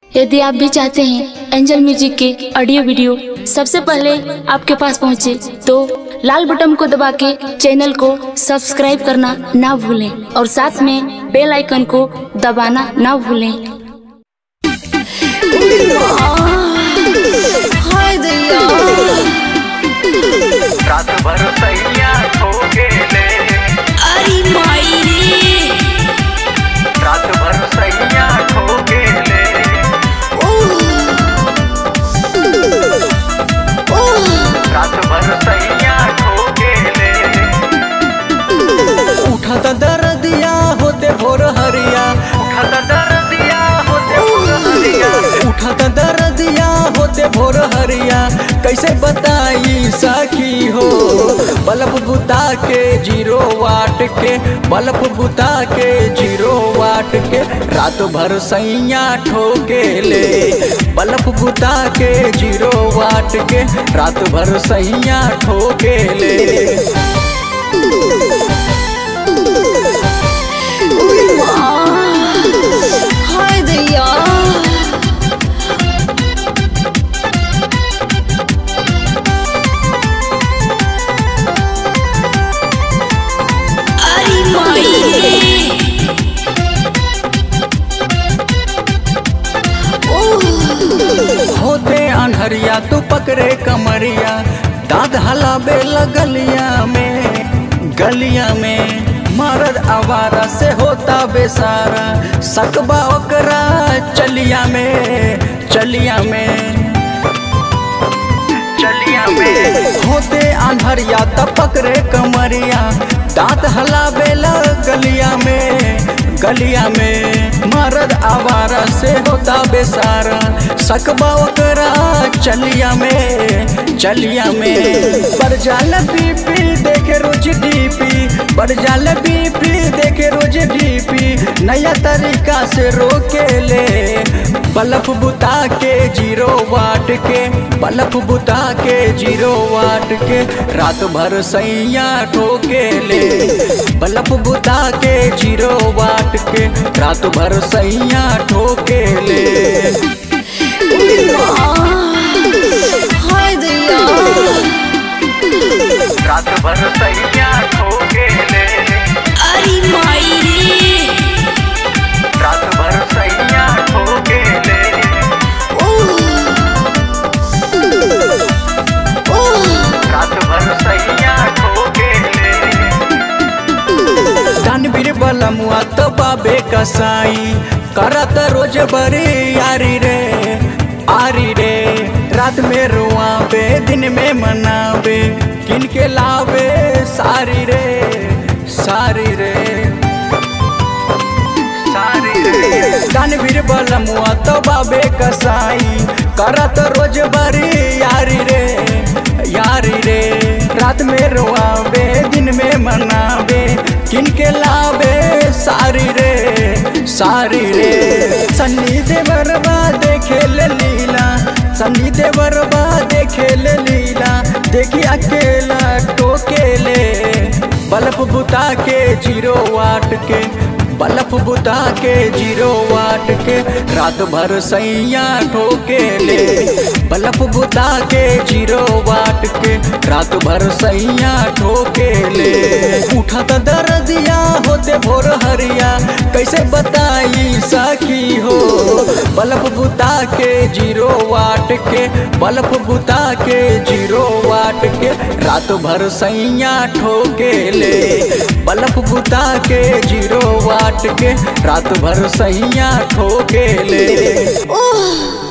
यदि आप भी चाहते हैं एंजल म्यूजिक के ऑडियो वीडियो सबसे पहले आपके पास पहुंचे तो लाल बटन को दबा के चैनल को सब्सक्राइब करना ना भूलें और साथ में बेल आइकन को दबाना ना भूलें हाय दैया रात भर सैया खो गेले अरे माई रे रात भर सैया खो गेले ओह ओह रात भर सैया खो गेले उठत दर्दिया होते भोर हरिया उठत दर्दिया होते भोर हरिया उठत दर्दिया होते भोर हरिया कैसे बताई सखी हो बल्ब बुता के जीरो वाट के बल्ब बुता के जीरो वाट के रात भर सैया ठोके ले बल्ब बुता के जीरो वाट के रात भर सैया ठोके ले हाय दैया अरे माई रे ओह होते अनहरिया तू पकड़े कमरिया दाद हलाबे गलिया में गलिया में मरद आवारा से होता बेसारा सकबा ओकरा चलिया में चलिया में चलिया में होते अनहरिया त पकड़े कमरिया दांत हलाबे गलिया में गलिया में मरद आवारा से होता बेसारा सकबा ओकरा चलिया में चलिया में बरजाल बीपी देखे रोज डीपी बरजाल बीपी देखे रोज डीपी नया तरीका से रोके ले बल्ब बुता के जीरो वाट के बल्ब बुता के जीरो वाट के रात भर सैया ठोके ले बल्ब बुता के जीरो वाट के रात भर सैया ठोके ले हाय दैया रात भर सैया खो गेले अरे माई रे रात भर सैया खो गेले ओह ओह रात भर सैया खो गेले दानवीर बलमुआ तो बाबे कसाई करत रोज बरे यारी रे आरी रे रात में रुआवे दिन में मनावे किन के लावे सारी रे सारी रे सारी रे दानवीर बलमुआ तो बाबे कसाई करत रोज बरी यारी रे यारी रे रात में रोआवे दिन में मनावे किनके लावे सारी रे सारी रे सन्नी देवरबा देखे ले लीला सन्नी देवरबा देखे ले लीला देखी अकेला टोकेले बल्ब बुता के जीरो वाट के बल्ब बुता के जीरो वाट के रात भर सैया ठोके ले बल्ब बुता के जीरो वाट के रात भर सैया ठोके ले उठत दर्दिया होते भोर हरिया कैसे बताई सखी हो बल्ब बुता के जीरो वाट के बल्ब बुता के जीरो वाट के रात भर सैया ठोके ले बल्ब बुता के जीरो वाट के रात भर सैया ठोके ले ओह